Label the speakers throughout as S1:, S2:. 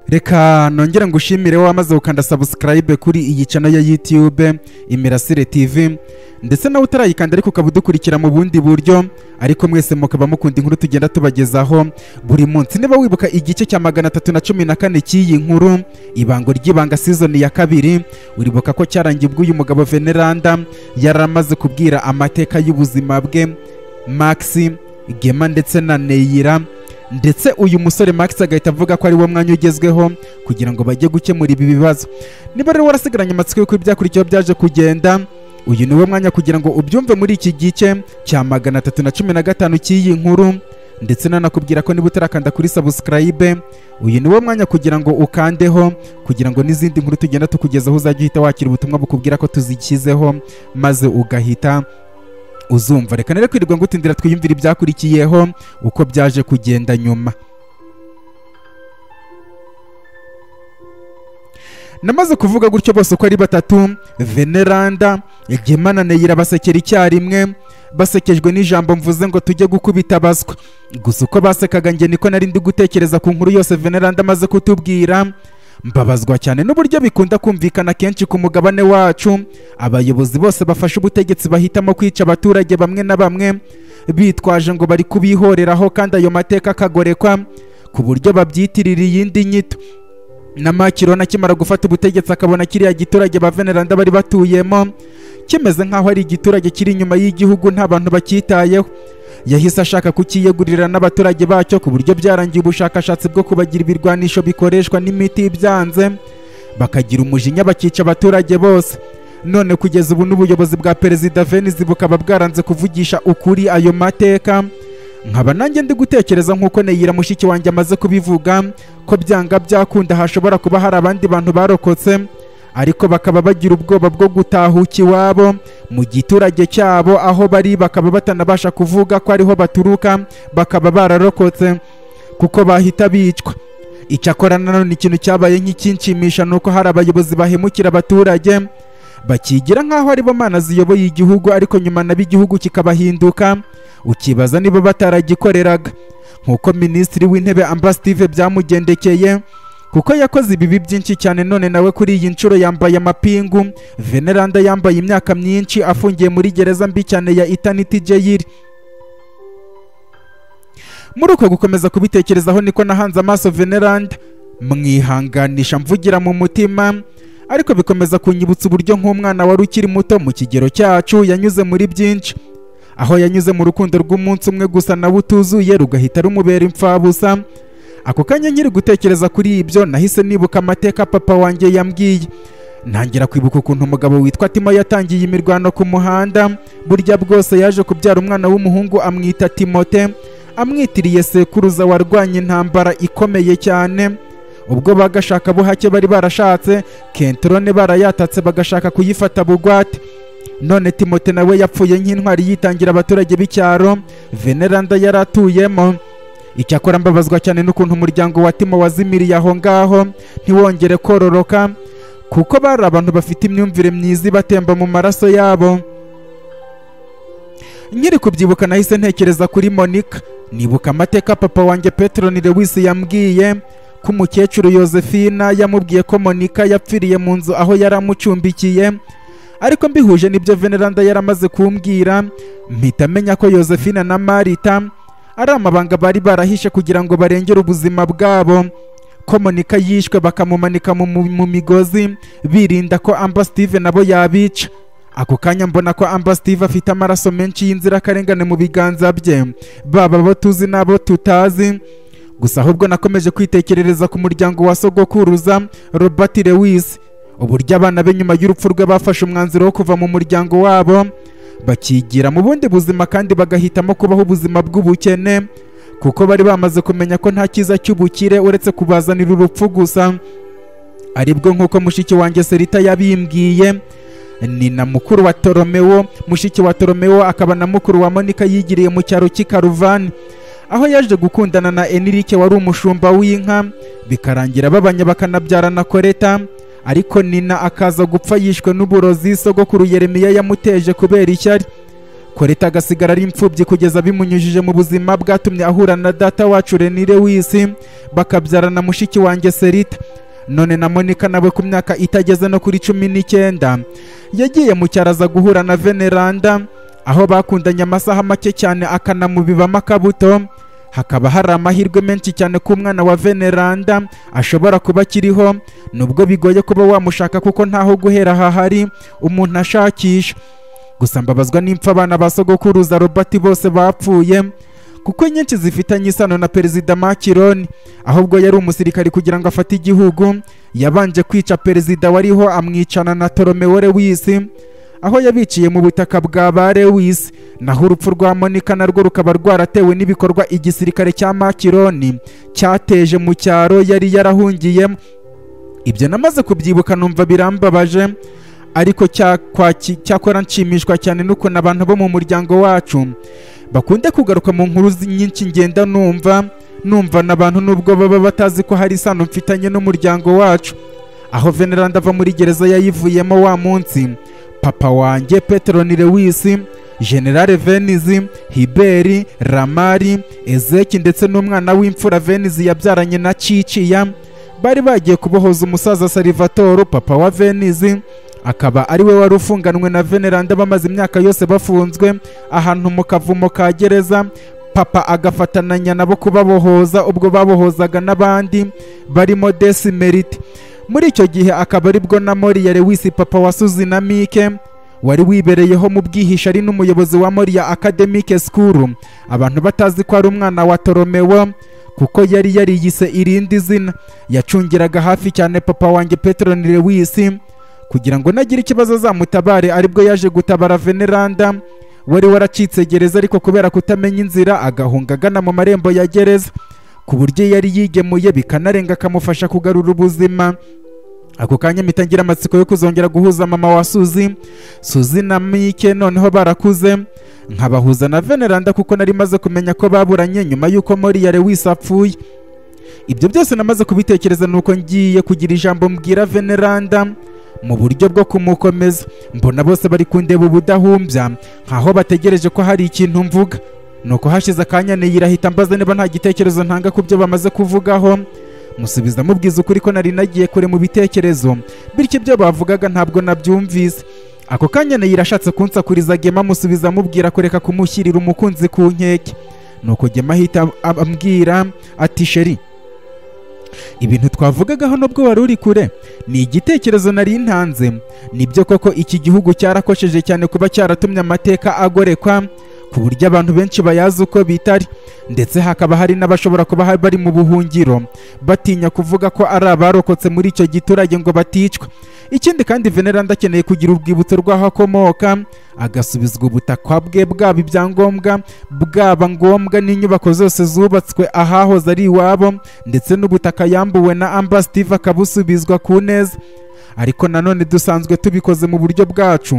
S1: reka nongere ngushimire wamaze gukanda sabusikarayibe kuri iyi cano ya yutube imirasire tv ndetse nawe utarayikanda ariko ukaba udukurikira mu bundi buryo ariko mwese mukaba mukunda inkuru tugenda tubagezaho buri munsi niba wibuka igice cya magana atatu na cumi na kane cy'iyi nkuru ibango ry'ibanga sizoni ya kabiri uribuka ko cyarangiye ubwo uyu mugabo veneranda yari amaze kubwira amateka y'ubuzima bwe maxi gema ndetse na neyira ndetse uyu musore max agahita avuga ko ari wo mwanya ugezweho kugira ngo bajye gukemura ibi bibazo niba rero warasigaranye amatsiko y'uko ibyakurikiyeho byaje kugenda uyu ni wo mwanya kugira ngo ubyumve muri iki gice cya magana atatu na cumi na gatanu cy'iyi nkuru ndetse nanakubwira ko niba utarakanda kuri sabusikarayibe uyu ni wo mwanya kugira ngo ukandeho kugira ngo n'izindi nkuru tugenda tukugezaho uzajya uhita wakira ubutumwa bukubwira ko tuzishyizeho maze ugahita uzumva reka nere kwirirwa ngutindira twiyumvire ibyakurikiyeho uko byaje kugenda nyuma namaze kuvuga gutyo bose uko ari batatu veneranda gemana neyira basekera icyarimwe basekejwe n'ijambo mvuze ngo tujye gukubita baswa gusa uko basekaga njye niko nari ndi gutekereza ku nkuru yose veneranda amaze kutubwira mbabazwa cyane n'uburyo bikunda kumvikana kenshi ku mugabane wacu abayobozi bose bafashe ubutegetsi bahitamo kwica abaturage bamwe na bamwe bitwaje ngo bari kubihoreraho kandi ayo mateka akagorekwa ku buryo babyitirira iyindi nyito namakiro nakimara gufata ubutegetsi akabona kiriya giturage ba veneranda bari batuyemo kimeze nk'aho ari igiturage kiri inyuma y'igihugu nta bantu bacyitayeho yahise ashaka kukiyegurira n'abaturage bacyo ku buryo byarangiye ubushakashatsi bwo kubagira ibirwanisho bikoreshwa n'imiti ibyanze bakagira umujinya bakica abaturage bose none kugeza ubu n'ubuyobozi bwa perezida venizi bukaba bwaranze kuvugisha ukuri ayo mateka nkaba nanjye ndi gutekereza nk'uko neyira mushiki wanjye amaze kubivuga ko byanga byakunda hashobora kuba hari abandi bantu barokotse ariko bakaba bagira ubwoba bwo gutahuka iwabo mu giturage cyabo aho bari bakaba batanabasha kuvuga ko ariho baturuka bakaba bararokotse kuko bahita bicwa icyakora nanone ikintu cyabaye nk'ikinshimisha ni uko hari abayobozi bahemukira abaturage bakigira nk'aho aribo mana ziyoboye igihugu ariko nyuma nabo igihugu kikabahinduka ukibaza niba bataragikoreraga nk'uko minisitiri w'intebe ambasitive byamugendekeye kuko yakoze ibibi byinshi cyane none nawe kuri iyi nshuro yambaye amapingu veneranda yambaye imyaka myinshi afungiye muri gereza mbi cyane ya itaniti jeyiri muri uko gukomeza kubitekerezaho niko nahanze amaso veneranda mwihanganisha mvugira mu mutima ariko bikomeza kunyibutsa uburyo nk'umwana wari ukiri muto mu kigero cyacu yanyuze muri byinshi aho yanyuze mu rukundo rw'umunsi umwe gusa nawe utuzuye rugahita rumubera imfabusa ako kanya nkiri gutekereza kuri ibyo nahise nibuka amateka papa wanjye yambwiye ntangira kwibuka ukuntu umugabo witwa timo yatangiye imirwano ku muhanda burya bwose yaje kubyara umwana w'umuhungu amwita timote amwitiriye sekuruza warwanya intambara ikomeye cyane ubwo bagashaka buhake bari barashatse kentrone barayatatse bagashaka kuyifata bugwate none timote nawe yapfuye nk'intwari yitangira abaturage b'icyaro veneranda yari atuyemo icyakora mbabazwa cyane n'ukuntu umuryango wa timo wazimiriye aho ngaho ntiwongere kororoka kuko bari abantu bafite imyumvire myiza ibatemba mu maraso yabo nkiri kubyibuka nahise ntekereza kuri monica nibuka amateka papa wanjye peteroni lewisi yambwiye ko umukecuru Yosefina yamubwiye ko monica yapfiriye mu nzu aho yari amucumbikiye ariko mbihuje n'ibyo veneranda yari amaze kumbwira mpita amenya ko Yosefina na marita ari amabanga bari barahishe kugira ngo barengere ubuzima bwabo ko monika yishwe bakamumanika mu migozi birinda ko amba steve nabo yabica ako kanya mbona ko amba steve afite amaraso menshi y'inzirakarengane mu biganza bye baba abo tuzi n'abo tutazi gusa ahubwo nakomeje kwitekerereza ku muryango wa sogokuruza robert lewis uburyo abana be nyuma y'urupfu rwe bafashe umwanzuro wo kuva mu muryango wabo bakigira mu bundi buzima kandi bagahitamo kubaho ubuzima bw'ubukene kuko bari bamaze kumenya ko nta cyiza cy'ubukire uretse kubazanira urupfu gusa aribwo nk'uko mushiki wanjye serita yabimbwiye ni na mukuru wa toromewo mushiki wa toromewo akaba na mukuru wa monika yigiriye mu cyaro cy'i karuvani aho yaje gukundana na enirike wari umushumba w'inka bikarangira babanya bakanabyarana koreta ariko nina akaza gupfa yishwe n'uburozi sogokuru yeremiya yamuteje kubera ishyari koreta agasigara ari imfubyi kugeza bimunyujije mu buzima bwatumye ahura na data wacu renire w'isi bakabyarana mushiki wanjye serita none na monika nawe ku myaka itageze no kuri cumi n'icyenda yagiye mu cyaro aza guhura na veneranda aho bakundanye amasaha make cyane akanamubibamo akabuto hakaba hari amahirwe menshi cyane ko umwana wa veneranda ashobora kuba akiriho nubwo bigoye kuba wamushaka kuko ntaho guhera hahari umuntu ashakisha gusa mbabazwa n'impfu abana ba sogokuruza robert bose bapfuye kuko nyinshi zifitanye isano na perezida makironi ahubwo yari umusirikari kugira ngo afate igihugu yabanje kwica perezida wariho amwicana na toromewore w'isi aho yabiciye mu butaka bwa ba lewis naho urupfu rwa monika narwo rukaba rwaratewe n'ibikorwa igisirikare cya makironi cyateje mu cyaro yari yarahungiyemo ibyo namaze kubyibuka numva birambabaje ariko cyakwa- ki- cyakora nshimishwa cyane n'ukuntu abantu bo mu muryango wacu bakunde kugaruka mu nkuru zi- nyinshi ngenda numva numva n'abantu nubwo baba batazi ko hari isano mfitanye n'umuryango wacu aho veneranda ava muri gereza yayivuyemo wa munsi papa wanjye peteroni lewisi generale venizi hiberi ramari ezeki ndetse n'umwana w'imfura venizi yabyaranye na ciciya bari bagiye kubohoza umusaza salivatoro papa wa venizi akaba ari we wari ufunganwe na veneranda bamaze imyaka yose bafunzwe ahantu mu kavumo ka gereza papa agafatananya nabo kubabohoza ubwo babohozaga n'abandi barimo desimerite muri icyo gihe akaba aribwo na moriya lewisi papa wa suzina mike wari wibereyeho mu bwihisho ari n'umuyobozi wa moriya akademike sikuru abantu batazi ko ari umwana wa toromewo kuko yari yariyise irindi zina yacungiraga hafi cyane papa wanjye peteroni lewisi kugira ngo nagira ikibazo azamutabare aribwo yaje gutabara veneranda wari waracitse gereza ariko kubera kutamenya inzira agahunga agana mu marembo ya gereza ku buryo yari yigemuye bikanarenga akamufasha kugarura ubuzima ako kanya mpita ngira amatsiko yo kuzongera guhuza mama wa suzi suzi na mike noneho barakuze nkabahuza na veneranda kuko nari maze kumenya ko baburanye nyuma y'uko moriya lewisi apfuye ibyo byose namaze kubitekereza nuko ngiye kugira ijambo mbwira veneranda mu buryo bwo kumukomeza mbona bose bari kundeba ubudahumbya nkaho bategereje ko hari ikintu mvuga nuko hashize akanya niyirahita mbaza niba nta gitekerezo ntanga ku byo bamaze kuvugaho musubiza mubwiza ukuri ko nari nagiye kure mu bitekerezo bityo ibyo bavugaga ntabwo nabyumvise ako kanya neyira ashatse kunsakuriza gema musubiza amubwira kureka kumushyirira umukunzi ku nkeke nuko gema ahita ab- ambwira ati sheri ibintu twavugagaho nubwo wari uri kure ni igitekerezo nari ntanze nibyo koko iki gihugu cyarakosheje cyane kuba cyaratumye amateka agorekwa ku buryo abantu benshi bayazi uko bitari ndetse hakaba hari n'abashobora kuba ha- bari mu buhungiro batinya kuvuga ko ari abarokotse muri icyo giturage ngo baticwa ikindi kandi veneranda akeneye kugira urwibutso rw'aho akomoka agasubizwa ubutaka bwe bwaba ibyangombwa bwaba ngombwa n'inyubako zose zubatswe ahahoze ari iwabo ndetse n'ubutaka yambuwe na amba steve akabusubizwa ku neza ariko nanone dusanzwe tubikoze mu buryo bwacu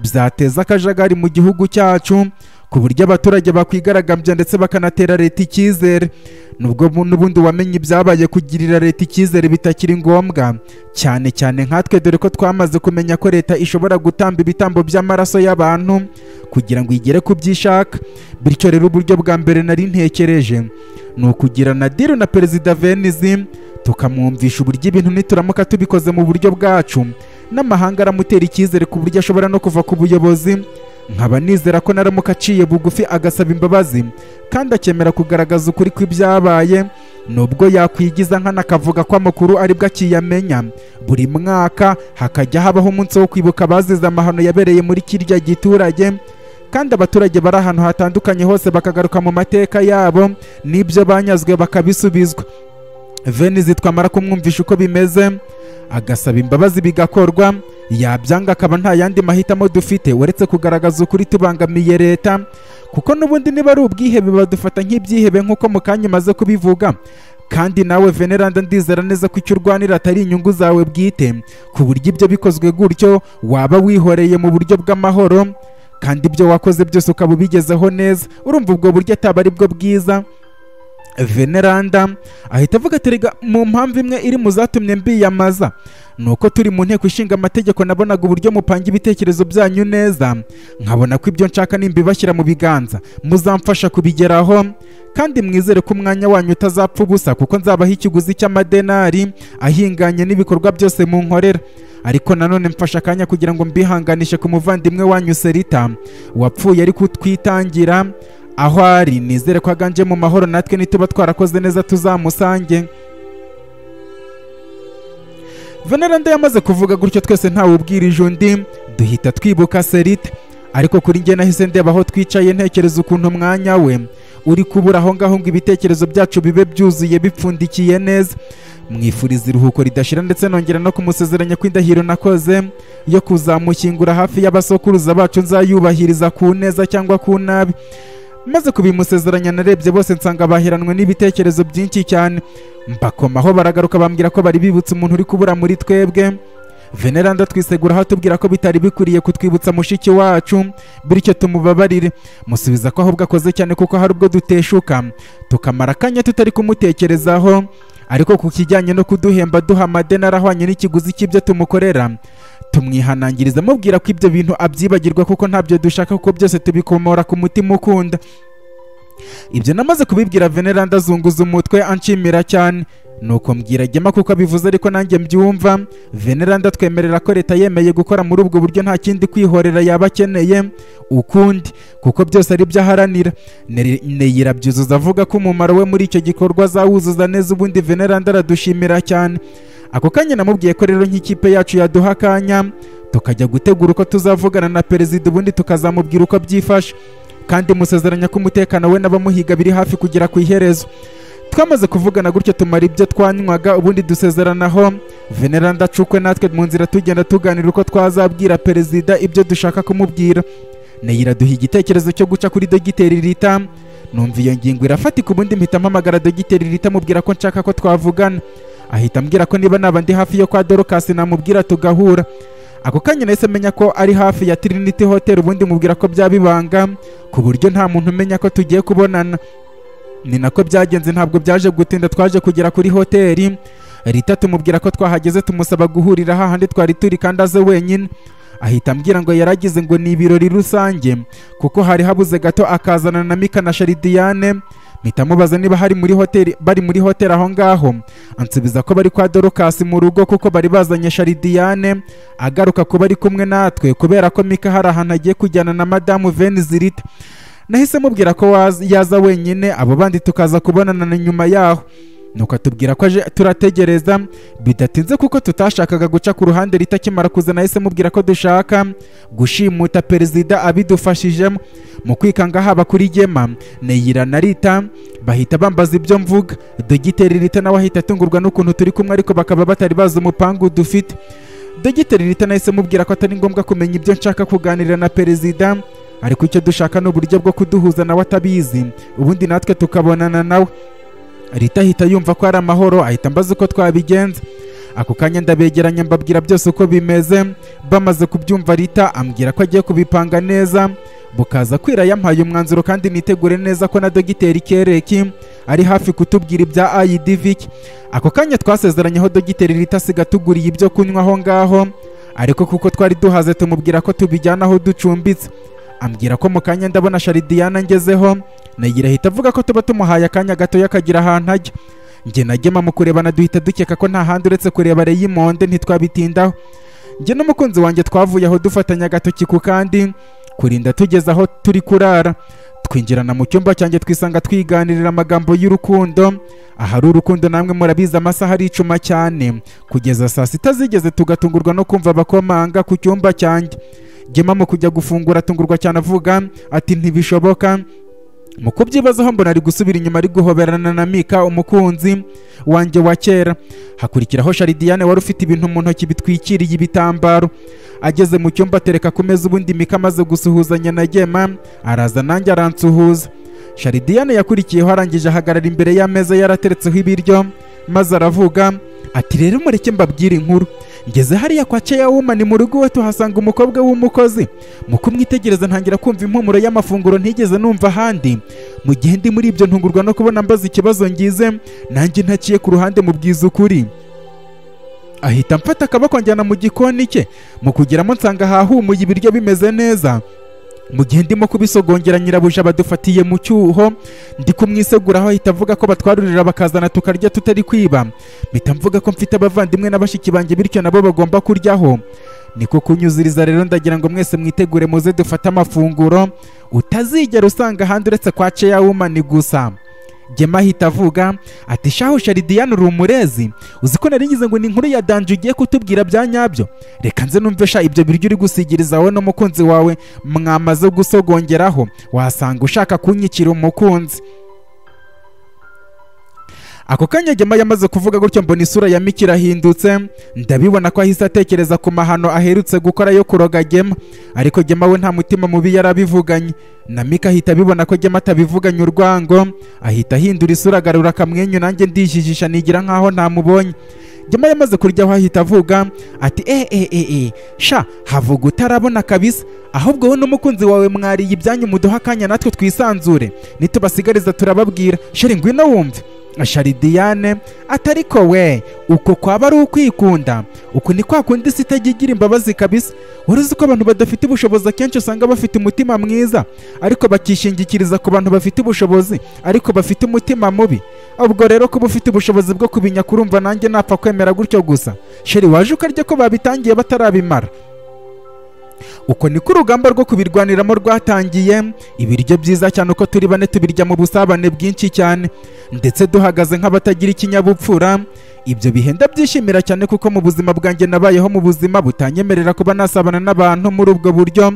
S1: byateza akajagari mu gihugu cyacu ku buryo abaturage bakwigaragambya ndetse bakanatera leta icyizere nubwo bu- n'ubundi wamenye ibyabaye kugirira leta icyizere bitakiri ngombwa cyane cyane nkatwe dore ko twamaze kumenya ko leta ishobora gutamba ibitambo by'amaraso y'abantu kugira ngo igere ku byo ishaka bityo rero uburyo bwa mbere nari ntekereje ni ukugirana diri na perezida venizi tukamwumvisha uburyo ibintu nituramuka tubikoze mu buryo bwacu n'amahanga aramutera icyizere ku buryo ashobora no kuva ku buyobozi nkaba nizera ko naramuka aciye bugufi agasaba imbabazi kandi akemera kugaragaza ukuri kw'ibyabaye nubwo yakwigiza nkana akavuga ko amakuru aribwo akiyamenya buri mwaka hakajya habaho umunsi wo kwibuka abazize amahano yabereye muri kirya giturage kandi abaturage bari ahantu hatandukanye hose bakagaruka mu mateka yabo n'ibyo banyazwe bakabisubizwa venizi twamara kumwumvisha uko bimeze agasaba imbabazi bigakorwa yabyanga akaba nta yandi mahitamo dufite uretse kugaragaza ukuri tubangamiye leta kuko n'ubundi niba ari ubwihebe badufata nk'ibyihebe nk'uko mu kanya imaze kubivuga kandi nawe veneranda ndizera neza ko icyo urwanira atari inyungu zawe bwite ku buryo ibyo bikozwe gutyo waba wihoreye mu buryo bw'amahoro kandi ibyo wakoze byose ukaba ubigezeho neza urumva ubwo buryo ataba ari bwo bwiza veneranda ahita avuga ati rega mu mpamvu imwe iri mu zatumye mbiyamaza ni uko turi mu nteko ishinga amategeko nabonaga uburyo mupanga ibitekerezo byanyu neza nkabona ko ibyo nshaka nimbibashyira mu biganza muzamfasha kubigeraho kandi mwizere ko umwanya wanyu utazapfa ubusa kuko nzabaha ikiguzi cy'amadenari ahinganye n'ibikorwa byose mu nkorera ariko nanone mfasha akanya kugira ngo mbihanganishe ku muvandimwe wanyu serita wapfuye ariko utwitangira aho ari nizere ko aganje mu mahoro natwe nituba twarakoze neza tuzamusange veneranda yamaze kuvuga gutyo twese ntawe ubwirije undi duhita twibuka serite ariko kuri njye nahise ndeba aho twicaye ntekereza ukuntu umwanya we uri kubura aho ngaho ngo ibitekerezo byacu bibe byuzuye bipfundikiye neza mwifuriza iruhuko ridashira ndetse nongera no kumusezeranya kw'indahiro nakoze yo kuzamushyingura hafi y'abasokuruza bacu nzayubahiriza ku neza cyangwa ku nabi maze kubimusezeranya narebye bose nsanga baheranwe n'ibitekerezo byinshi cyane mbakomaho baragaruka bambwira ko bari bibutse umuntu uri kubura muri twebwe veneranda twisegura atubwira ko bitari bikwiriye kutwibutsa mushiki wacu bityo tumubabarire musubiza ko ahubwo akoze cyane kuko hari ubwo duteshuka tukamara akanya tutari kumutekerezaho ariko ku kijyanye no kuduhemba duha amadenari ahwanye n'ikiguzi cy'ibyo tumukorera tumwihanangiriza amubwira ko ibyo bintu abyibagirwa kuko ntabyo dushaka kuko byose tubikomora ku mutima ukunda ibyo namaze kubibwira veneranda azunguza umutwe anshimira cyane nuko mbwira gema kuko abivuze ariko nanjye mbyumva veneranda twemerera ko leta yemeye gukora muri ubwo buryo nta kindi kwihorera yaba akeneye ukundi kuko byose ari byo aharanira Neri- neyira abyuzuza avuga ko umumaro we muri icyo gikorwa azawuzuza neza ubundi veneranda aradushimira cyane ako kanya namubwiye ko rero nk'ikipe yacu yaduha akanya tukajya gutegura uko tuzavugana na perezida ubundi tukazamubwira uko byifashe kandi musezeranya ko umutekano we n'abamuhiga biri hafi kugera ku iherezo twamaze kuvugana gutyo tumara ibyo twanywaga ubundi dusezeranaho veneranda acukwe natwe mu nzira tugenda tuganira uko twazabwira perezida ibyo dushaka kumubwira neyira duha igitekerezo cyo guca kuri dogiteri rita numva iyo ngingo irafatika ubundi mpita mpamagara dogiteri rita mubwira ko nshaka ko twavugana ahita ambwira ko niba naba ndi hafi yo kwa dorokasi namubwira tugahura ako kanya nahise menya ko ari hafi ya Trinity Hotel ubundi mubwira ko byaba ibanga ku buryo nta muntu umenya ko tugiye kubonana ni nako byagenze ntabwo byaje gutinda twaje kugera kuri hoteli Rita tumubwira ko twahageze tumusaba guhurira hahandi twari turi kandi aze wenyine ahita ambwira ngo yaragize ngo ni ibirori rusange kuko hari habuze gato akazana na Mika na Sharidiyane mpita mubaza niba hari muri hoteli bari muri hoteli aho ngaho ansubiza ko bari kwa Dorokasi mu rugo kuko bari bazanye Sharidiyane agaruka kuba ari kumwe natwe kubera ko Mika hari ahantu agiye kujyana na Madamu Venizirita nahise mubwira ko waza- yaza wenyine abo bandi tukaza kubonana na nyuma yaho nuko atubwira ko aje turategereza bidatinze kuko tutashakaga guca ku ruhande ritakimara kuza nahise mubwira ko dushaka gushimuta perezida abidufashijemo mu kwikanga haba kuri gema neyira na rita bahita bambaza ibyo mvuga dogiteri rita nawe ahita atungurwa n'ukuntu turi kumwe ariko bakaba batari bazi umupangu dufite dogiteri rita nahise mubwira ko atari ngombwa kumenya ibyo nshaka kuganira na perezida ariko icyo dushaka ni uburyo bwo kuduhuza nawe atabizi ubundi natwe tukabonana nawe rita ahita yumva ko ari amahoro ahita ambaza uko twabigenza ako kanya ndabegeranya mbabwira byose uko bimeze bamaze kubyumva rita ambwira ko agiye kubipanga neza bukaza kwira yampaye umwanzuro kandi nitegure neza ko na dogiteri kereki ari hafi kutubwira ibya ayidiviki ako kanya twasezeranyeho dogiteri rita asiga tuguriye ibyo kunywa aho ngaho ariko kuko twari duhaze tumubwira ko tubijyana aho ducumbitse ambwira ko mu kanya ndabona sharidiyana ngezeho nagira ahita avuga ko tuba tumuhaye akanya gato akagira ahantu ajya njye na gema mu kurebana duhita dukeka ko nta handi uretse kureba reyimonde ntitwabitindaho njye n'umukunzi wanjye twavuye aho dufatanya agatoki ku kandi kurinda tugeze aho turi kurara twinjirana mu cyumba cyanjye twisanga twiganirira amagambo y'urukundo ahari urukundo namwe murabizi amasaha aricuma cyane kugeza saa sita zigeze tugatungurwa no kumva abakomanga ku cyumba cyanjye gema mu kujya gufungura atungurwa cyane avuga ati ntibishoboka mu kubyibazaho mbona ari gusubira inyuma ari guhoberana na mika umukunzi wanjye wa kera hakurikiraho sharidiyane wari ufite ibintu mu ntoki bitwikiriye ibitambaro ageze mu cyumba atereka ku meza ubundi mika amaze gusuhuzanya na gema araza nanjye aransuhuza sharidiyane yakurikiyeho arangije ahagarara imbere y'ameza yarateretseho ibiryo maze aravuga ati rero mureke mbabwire inkuru ngeze hariya kwa Cheyawumani mu rugo iwe tuhasanga umukobwa w'umukozi mu kumwitegereza ntangira kumva impumuro y'amafunguro ntigeze numva ahandi mu gihe ndi muri ibyo ntungurwa no kubona mbaza ikibazo ngize nanjye ntakiye ku ruhande mu bwiza ukuri ahita mfata akaboko njyana mu gikoni cye mu kugeramo nsanga hahumuye ibiryo bimeze neza mu gihe ndimo kubisogongera nyirabuja badufatiye mu cyuho ndi kumwiseguraho ahita avuga ko batwarurira bakazana tukarya tutari kwiba mpita mvuga ko mfite abavandimwe na bashiki banjye bityo nabo bagomba kuryaho niko kunyuziriza rero ndagira ngo mwese mwitegure muze dufate amafunguro utazigera usanga ahandi uretse kwa ceya wumani gusa Gema ahita avuga ati shahu sharidiyani uri umurezi uzi ko nari ngize ngo ni inkuru ya danje ugiye kutubwira bya nyabyo reka nze numve sha ibyo biryo uri gusigiriza wowe n'umukunzi wawe mwamaze gusogongeraho wasanga ushaka kunyikira umukunzi ako kanya Gema yamaze kuvuga gutyo mbona isura ya Miki irahindutse ndabibona ko ahise atekereza ku mahano aherutse gukora yo kuroga Gema ariko Gema we nta mutima mubi yarabivuganye na Miki ahita abibona ko Gema atabivuganye urwango ahita ahindura isura agarura akamwenyu nanjye ndijijisha nigira nkaho ntamubonye Gema yamaze kuryaho ahita avuga ati eh eh eh eh sha havuga utarabona kabisa ahubwo wowe n'umukunzi wawe mwariye ibyanyu muduha akanya natwe twisanzure nitubasigariza turababwira sheri ngwino wumve sharidiyane atariko we uko kwaba ari ukwikunda uku ni kwa kundi isi itajya igira imbabazi kabisa wari uzi ko abantu badafite ubushobozi akenshi usanga bafite umutima mwiza ariko bakishingikiriza ku bantu bafite ubushobozi ariko bafite umutima mubi ubwo rero kuba ufite ubushobozi bwo kubinya kurumva nanjye napfa kwemera gutyo gusa sheri waje ukarya ko babitangiye batarabimara uko niko urugamba rwo kubirwaniramo rwatangiye ibiryo byiza cyane uko turi bane tubirya mu busabane bwinshi cyane ndetse duhagaze nk'abatagira ikinyabupfura ibyo bihe ndabyishimira cyane kuko mu buzima bwanjye nabayeho mu buzima butanyemerera kuba nasabana n'abantu muri ubwo buryo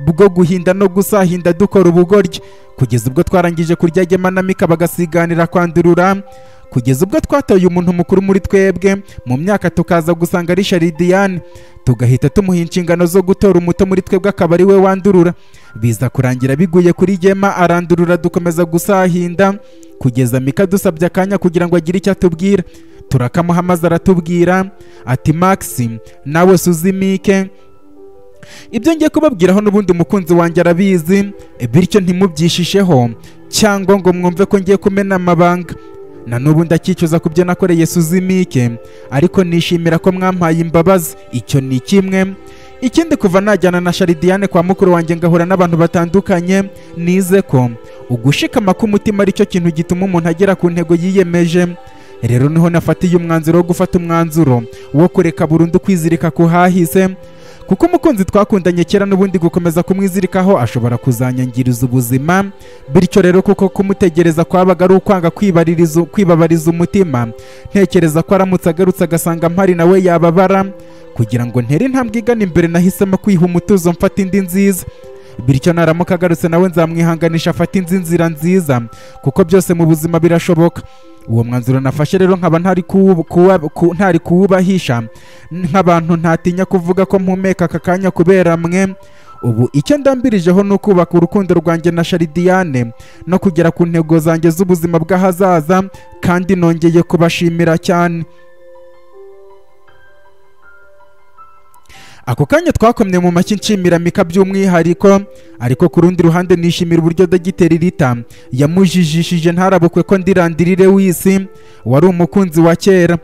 S1: bwo guhinda no gusahinda dukora ubugoryi kugeza ubwo twarangije kurya gema na mika bagasiganira kwandurura kugeza ubwo twatoye umuntu mukuru muri twebwe mu myaka tukaza gusanga ari sharidiyani tugahita tumuha inshingano zo gutora umuto muri twebwe akaba ari we wandurura biza kurangira biguye kuri gema arandurura dukomeza gusahinda kugeza mika dusabye akanya kugira ngo agire icyo atubwira turakamuha maze aratubwira ati magisi nawe suzimike ibyo ngiye kubabwiraho n'ubundi umukunzi wanjye arabizi bityo ntimubyishisheho cyangwa ngo mwumve ko ngiye kumena amabanga na n'ubu ndacyicuza ku byo nakoreye suzimike ariko nishimira ko mwampaye imbabazi icyo ni kimwe ikindi kuva najyana na sharidiyane kwa mukuru wanjye ngahura n'abantu batandukanye nize ko ugushikama k'umutima aricyo kintu gituma umuntu agera ku ntego yiyemeje rero niho nafatiye umwanzuro wo gufata umwanzuro wo kureka burundu kwizirika ku hahise kuko umukunzi twakundanye kera n'ubundi gukomeza kumwizirikaho ashobora kuzanyangiriza ubuzima bityo rero kuko kumutegereza kwabaga ari ukwanga kwibaririza- kwibabariza umutima ntekereza ko aramutse agarutse agasanga mpari nawe yababara kugira ngo ntere intambwe igana imbere nahisemo kwiha umutuzo mfata indi nziza bityo naramuka agarutse nawe nzamwihanganisha afate indi nzira nziza kuko byose mu buzima birashoboka uwo mwanzuro nafashe rero nkaba ntari kuwu- kuwa- ku- ntari kuwubahisha nk'abantu ntatinya kuvuga ko mpumeka aka kanya kubera mwe ubu icyo ndambirijeho ni ukubaka urukundo rwanjye na sharidiyane no kugera ku ntego zanjye z'ubuzima bw'ahazaza kandi nongeye kubashimira cyane ako kanya twakomye mu mashyi nshimira mika by'umwihariko ariko ku rundi ruhande nishimira uburyo dogiteri rita yamujijishije ntarabukwe ko ndirandirire w'isi wari umukunzi wa kera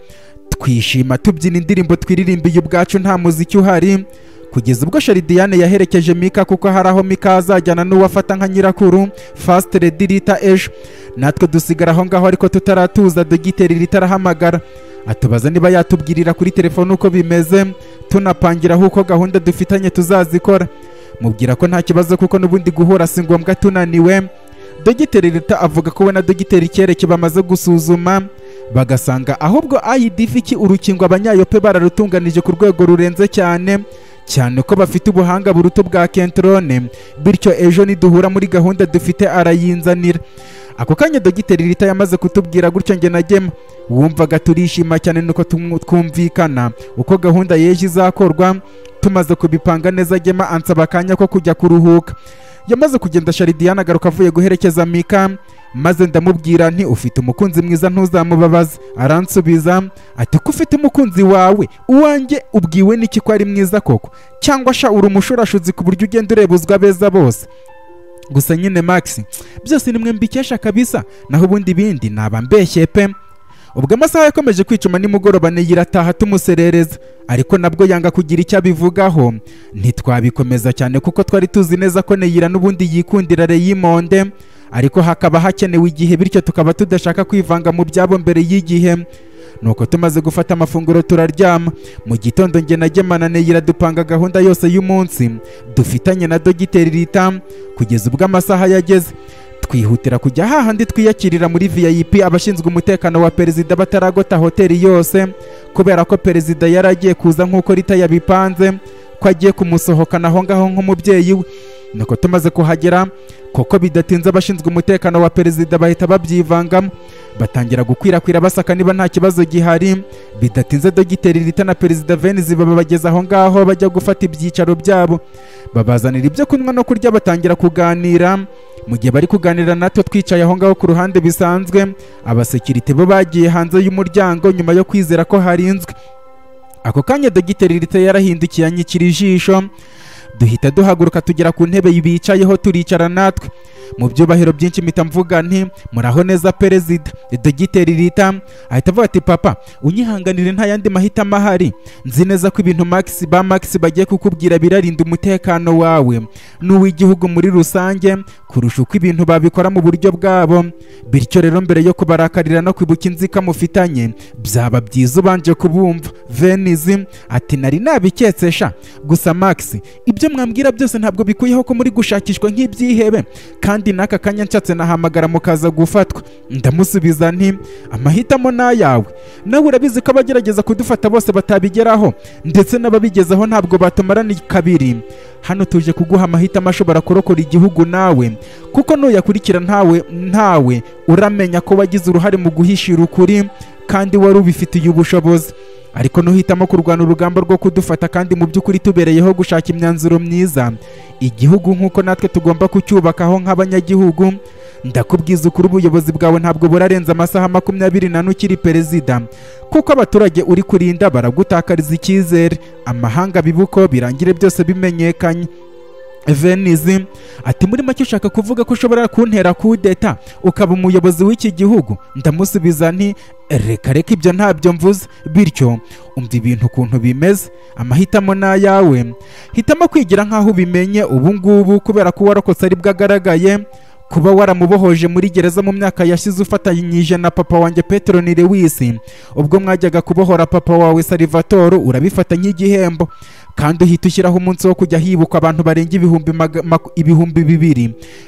S1: twishima tubyina indirimbo twiririmbiye ubwacu nta muziki uhari kugeza ubwo sharidiyane yaherekeje mika kuko hari aho mika azajyana n'uwafata nka nyirakuru fast redi rita ejo natwe dusigara aho ngaho ariko tutaratuza dogiteri rita arahamagara atubaza niba yatubwirira kuri telefone uko bimeze tunapangiraho uko gahunda dufitanye tuzazikora mubwira ko nta kibazo kuko n'ubundi guhura si ngombwa tunaniwe dogiteri leta avuga ko we na dogiteri kereke bamaze gusuzuma bagasanga ahubwo ayidifiki urukingo abanyayope bararutunganije ku rwego rurenze cyane cyane ko bafite ubuhanga buruta ubwa kentrone bityo ejo niduhura muri gahunda dufite arayinzanira ako kanya dogiteri leta yamaze kutubwira gutyo nge na gema wumvaga turishima cyane nuko tum- twumvikana uko gahunda y'ejo izakorwa tumaze kubipanga neza gema ansaba akanya ko kujya kuruhuka yamaze kugenda sharidiyane agaruka avuye guherekeza mika maze ndamubwira nti ufite umukunzi mwiza ntuzamubabaze aransubiza ati ko ufite umukunzi wawe uwanjye ubwiwe n'iki ko ari mwiza koko cyangwa sha uri umushurashuzi ku buryo ugenda ureba uzwa beza bose gusa nyine max byose ni mwe mbikesha kabisa naho ubundi bindi naba mbeshyeye pe ubwo amasaha yakomeje kwicuma nimugoroba neyira ataha tumuserereza ariko nabwo yanga kugira icyo abivugaho ntitwabikomeza cyane kuko twari tuzi neza ko neyira n'ubundi yikundira reyimonde ariko hakaba hakenewe igihe bityo tukaba tudashaka kwivanga mu byabo mbere y'igihe nuko tumaze gufata amafunguro turaryama mu gitondo njye na gemana neyira dupanga gahunda yose y'umunsi dufitanye na dogiteri rita kugeza ubwo amasaha yageze twihutira kujya hahandi twiyakirira muri vip abashinzwe umutekano wa perezida bataragota hoteli yose kubera ko perezida yari agiye kuza nk'uko rita yabipanze ko agiye kumusohokana aho ngaho nk'umubyeyi we nuko tumaze kuhagera kuko bidatinze abashinzwe umutekano wa perezida bahita babyivangamo batangira gukwirakwira basaka niba nta kibazo gihari bidatinze dogiteri rita na perezida venise babageza aho ngaho bajya gufata ibyicaro byabo babazanira ibyo kunywa no kurya batangira kuganira mu gihe bari kuganira natwe twicaye aho ngaho ku ruhande bisanzwe abasekirite bo bagiye hanze y'umuryango nyuma yo kwizera ko harinzwe ako kanya dogiteri rita yarahindukiye anyikira ijisho duhita duhaguruka tugera ku ntebe bicayeho turicara natwe mu byubahiro byinshi mpita mvuga nti muraho neza perezida dogiteri rita ahita avuga ati papa unyihanganire nta yandi mahitamo ahari nzi neza ko ibintu max ba max bagiye kukubwira birarinda umutekano wawe n'uw'igihugu muri rusange kurusha uko ibintu babikora mu buryo bwabo bityo rero mbere yo kubarakarira no kwibuka inzika mufitanye byaba byiza ubanje kubumva venizi ati nari nabiketsesha gusa max ibyo mwambwira byose ntabwo bikuyeho ko muri gushakishwa nk'ibyihebe kandi n'aka kanya nshatse nahamagara mukaza gufatwa ndamusubiza nti amahitamo ni ayawe nawe urabizi ko abagerageza kudufata bose batabigeraho ndetse n'ababigezeho ntabwo batumarana kabiri hano tuje kuguha amahitamo ashobora kurokora igihugu nawe kuko nuyakurikira ntawe ntawe uramenya ko wagize uruhare mu guhishira ukuri kandi wari ubifitiye ubushobozi ariko nuhitamo kurwana urugamba rwo kudufata kandi mu by'ukuri tubereyeho gushaka imyanzuro myiza igihugu nk'uko natwe tugomba kucyubakaho nk'abanyagihugu ndakubwiza ukuri ubuyobozi bwawe ntabwo burarenza amasaha makumyabiri n'ane ukiri perezida kuko abaturage uri kurinda baragutakariza icyizere amahanga bibuko birangire byose bimenyekanye venizi ati muri make ushaka kuvuga ko ushobora kuntera kudeta ukaba umuyobozi w'iki gihugu ndamusubiza nti reka reka ibyo ntabyo mvuze bityo umva ibintu ukuntu bimeze amahitamo ni ayawe hitamo kwigira nk'aho ubimenye ubu ngubu kubera ko warokotse ari bwo agaragaye kuba waramubohoje muri gereza mu myaka yashize ufatanyije na papa wanjye Petron Lewis ubwo mwajyaga kubohora papa wawe Salvatore urabifata nk'igihembo kandi uhita ushyiraho umunsi wo kujya hibukwa abantu barenga ibihumbi maga- maku- ibihumbi bibiri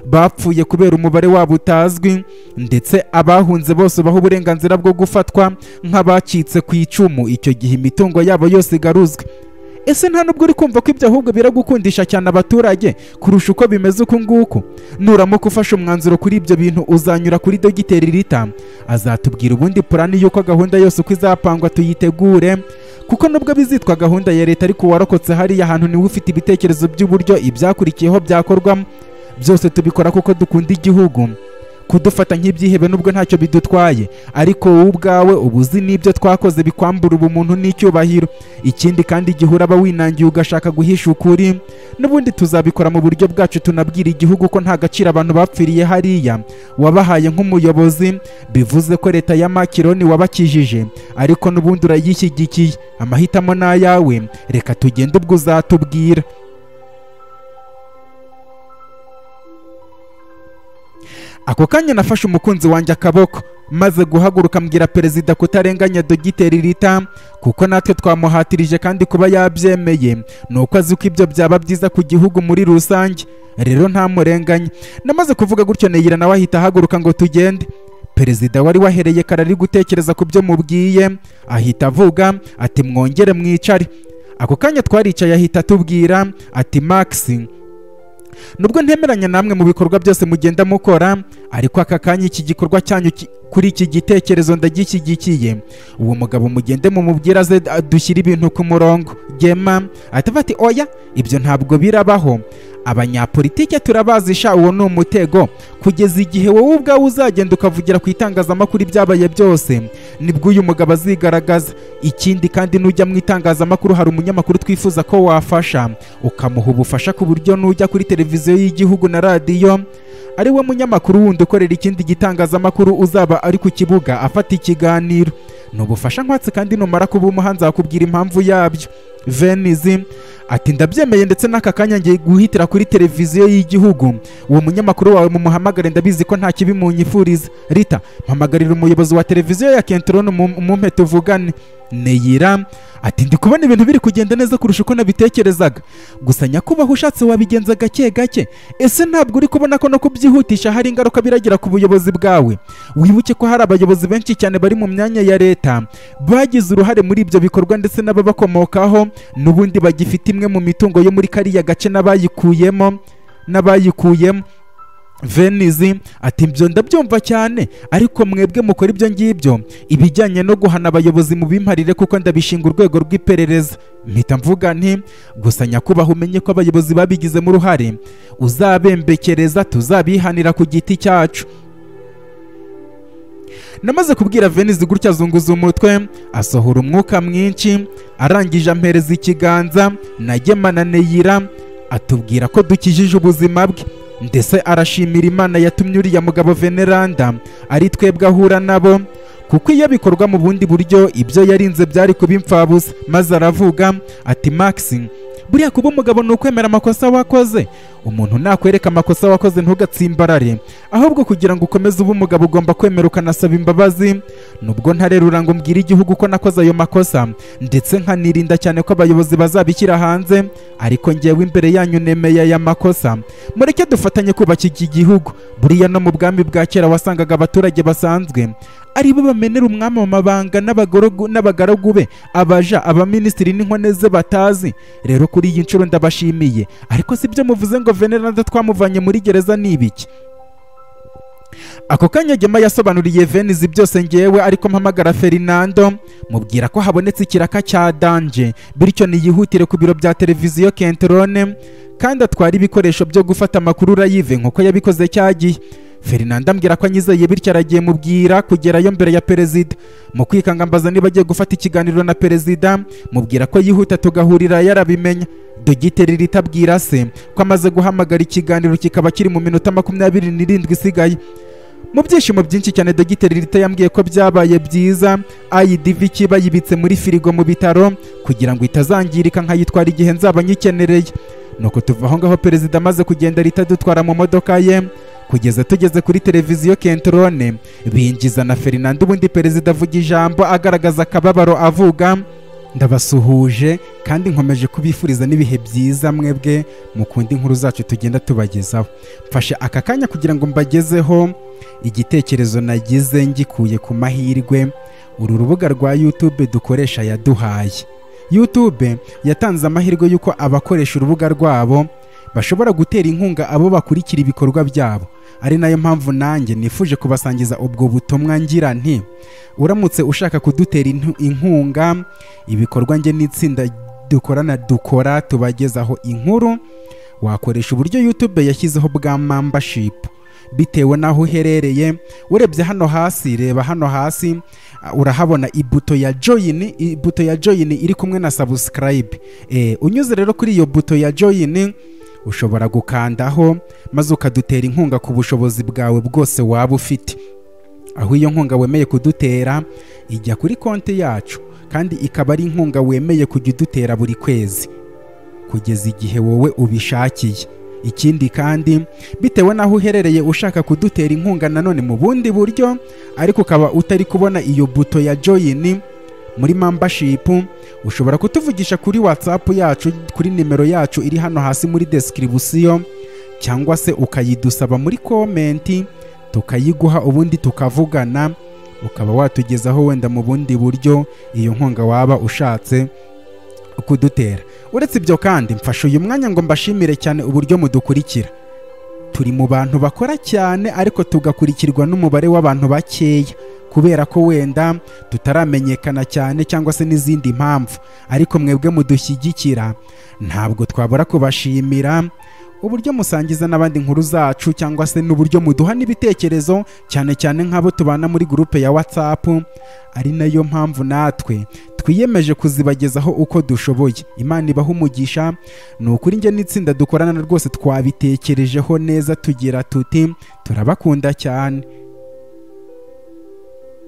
S1: bapfuye kubera umubare wabo utazwi ndetse abahunze bose baha uburenganzira bwo gufatwa nk'abacitse ku icumu icyo gihe imitungo yabo yose igaruzwe ese nta nubwo uri kumva ko ibyo ahubwo biragukundisha cyane abaturage kurusha uko bimeze uku nguku nuramuka ufashe umwanzuro kuri ibyo bintu uzanyura kuri dogiteri rita azatubwira ubundi purani y'uko gahunda yose uko izapangwa tuyitegure kuko nubwo bizitwa gahunda ya leta ariko uwarokotse hariya hantu niwe ufite ibitekerezo by'uburyo ibyakurikiyeho byakorwamo byose tubikora kuko dukunda igihugu kudufata nk'ibyihebe nubwo ntacyo bidutwaye ariko wowe ubwawe uba uzi n'ibyo twakoze bikwambura ubumuntu n'icyubahiro ikindi kandi igihe uraba winangiye ugashaka guhisha ukuri n'ubundi tuzabikora mu buryo bwacu tunabwira igihugu ko nta gaciro abantu bapfiriye hariya wabahaye nk'umuyobozi bivuze ko leta ya makironi wabakijije ariko n'ubundi urayishyigikiye amahitamo ni ayawe reka tugende ubwo uzatubwira ako kanya nafashe umukunzi wanjye akaboko maze guhaguruka mbwira perezida kutarenganya dogiteri rita kuko natwe twamuhatirije kandi kuba yabyemeye ni uko azi ko ibyo byaba byiza ku gihugu muri rusange rero ntamurenganya namaze kuvuga gutyo neyira nawe ahita ahaguruka ngo tugende perezida wari wahereye kare ari gutekereza ku byo mubwiye ahita avuga ati mwongere mwicare ako kanya twaricaye ahita atubwira ati maxi nubwo ntemeranya namwe mu bikorwa byose mugenda mukora ariko aka kanya iki gikorwa cyanyu ki- kuri iki gitekerezo ndagishyigikiye uwo mugabo mugende mumubwire aze d- dushyire ibintu ku murongo gema ahita ati oya ibyo ntabwo birabaho abanyapolitike turabazi sha uwo ni umutego kugeza igihe wowe ubwawe uzagenda ukavugira ku itangazamakuru ibyabaye byose nibwo uyu mugabo azigaragaza ikindi kandi nujya mu itangazamakuru hari umunyamakuru twifuza ko wafasha ukamuha ubufasha ku buryo nujya kuri televiziyo y'igihugu na radiyo ari we munyamakuru wundi ukorera ikindi gitangazamakuru uzaba ari ku kibuga afata ikiganiro ni ubufasha nkwatsi kandi numara kuba umuha nzakubwira impamvu yabyo venizi ati ndabyemeye ndetse n'aka kanya ngiye guhitira kuri televiziyo y'igihugu uwo munyamakuru wawe mumuhamagare ndabizi ko nta kibi munyifuriza rita mpamagarira umuyobozi wa televiziyo ya kentorone mumpe tuvugane neyira ati ndi kubona ibintu biri kugenda neza kurusha uko nabitekerezaga gusa nyakubaho ushatse wabigenza gake gake ese ntabwo uri kubona ko no kubyihutisha hari ingaruka biragira ku buyobozi bwawe wibuke ko hari abayobozi benshi cyane bari mu myanya ya leta bagize uruhare muri ibyo bikorwa ndetse n'ababakomokaho n'ubundi bagifite imwe mu mitungo yo muri kariya gace n'abayikuyemo n'abayikuyemo venizi ati ibyo ndabyumva cyane ariko mwebwe mukora ibyo ngibyo ibijyanye no guhana abayobozi mu bimparire kuko ndabishinga urwego rw'iperereza mpita mvuga nti gusa nyakubahwa umenye ko abayobozi babigizemo uruhare uzabembekereza tuzabihanira ku giti cyacu namaze kubwira venizi gutya azunguza umutwe asohora umwuka mwinshi arangije ampereza ikiganza nagemana neyira atubwira ko dukijije ubuzima bwe ndetse arashimira imana yatumye uriya mugabo veneranda ari twebwe ahura nabo kuko iyo bikorwa mu bundi buryo ibyo yarinze byari kuba imfabusa maze aravuga ati maxi buriya kuba umugabo ni ukwemera amakosa wakoze umuntu nakwereka amakosa wakoze ntugatsimbarare ahubwo kugira ngo ukomeze ube umugabo ugomba kwemera ukanasaba imbabazi nubwo ntarerura ngo mbwire igihugu ko nakoze ayo makosa ndetse nkanirinda cyane ko abayobozi bazabishyira hanze ariko ngewe imbere yanyu nemeye aya makosa mureke dufatanye kubaka iki gihugu buriya no mu bwami bwa kera wasangaga abaturage basanzwe aribo bamenera umwami mu mabanga n'abagaragu be abaja abaminisitiri n'inkone ze batazi rero kuri iyi nshuro ndabashimiye ariko si byo muvuze ngo veneranda twamuvanye muri gereza ni ibiki ako kanya gema yasobanuriye venizi byose ngewe ariko mpamagara ferinando mubwira ko habonetse ikiraka cya danje bityo niyihutire ku biro bya televiziyo kenterone kandi atwara ibikoresho byo gufata amakuru urayive nk'uko yabikoze cyagiye ferinando ambwira ko anyizeye bityo aragiye mubwira kugerayo mbere ya perezida mu kwikanga mbaza niba agiye gufata ikiganiro na perezida mubwira ko yihuta tugahurira yarabimenya dogiteri rita abwira se ko amaze guhamagara ikiganiro kikaba kiri mu minota makumyabiri n'irindwi isigaye mu byishimo byinshi cyane dogiteri rita yambwiye ko byabaye byiza ayidivi kiba yibitse muri firigo mu bitaro kugira ngo itazangirika nkayitwara igihe nzaba nyikenereye nuko tuva aho ngaho perezida amaze kugenda rita dutwara mu modoka ye kugeza tugeze kuri televiziyo kentorone binjiza na ferinando ubundi perezida avuga ijambo agaragaza akababaro avuga ndabasuhuje kandi nkomeje kubifuriza n'ibihe byiza mwebwe mukunda inkuru zacu tugenda tubagezaho mfashe aka kanya kugira ngo mbagezeho igitekerezo nagize ngikuye ku mahirwe uru rubuga rwa yutube dukoresha yaduhaye yutube yatanze amahirwe y'uko abakoresha urubuga rwabo bashobora gutera inkunga abo bakurikira ibikorwa byabo ari nayo mpamvu nanjye nifuje kubasangiza ubwo butumwa ngira nti uramutse ushaka kudutera inkunga ibikorwa nge n'itsinda dukorana dukora tubagezaho inkuru wakoresha uburyo youtube yashyizeho bwa membership bitewe n'aho uherereye urebye hano hasi reba hano hasi urahabona ibuto ya joyini ibuto ya joyini iri kumwe na subscribe unyuze rero kuri iyo buto ya joyini ushobora gukandaho maze ukadutera inkunga ku bushobozi bwawe bwose waba ufite aho iyo nkunga wemeye kudutera ijya kuri konti yacu kandi ikaba ari inkunga wemeye kujya udutera buri kwezi kugeza igihe wowe ubishakiye ikindi kandi bitewe n'aho uherereye ushaka kudutera inkunga nanone mu bundi buryo ariko ukaba utari kubona iyo buto ya joyini muri mambashipu ushobora kutuvugisha kuri watsapu yacu kuri nimero yacu iri hano hasi muri description cyangwa se ukayidusaba muri komenti tukayiguha ubundi tukavugana ukaba watugezaho wenda mu bundi buryo iyo nkunga waba ushatse kudutera uretse ibyo kandi mfashe uyu mwanya ngo mbashimire cyane uburyo mudukurikira turi mu bantu bakora cyane ariko tugakurikirwa n'umubare w'abantu bakeya kubera ko wenda tutaramenyekana cyane cyangwa se n'izindi mpamvu ariko mwebwe mudushyigikira ntabwo twabura kubashimira uburyo musangiza n'abandi inkuru zacu cyangwa se n'uburyo muduha n'ibitekerezo cyane cyane nk'abo tubana muri gurupe ya whatsapp ari nayo mpamvu natwe twiyemeje kuzibagezaho uko dushoboye imana ibaha umugisha ni ukuri njye n'itsinda dukorana rwose twabitekerejeho neza tugira tuti turabakunda cyane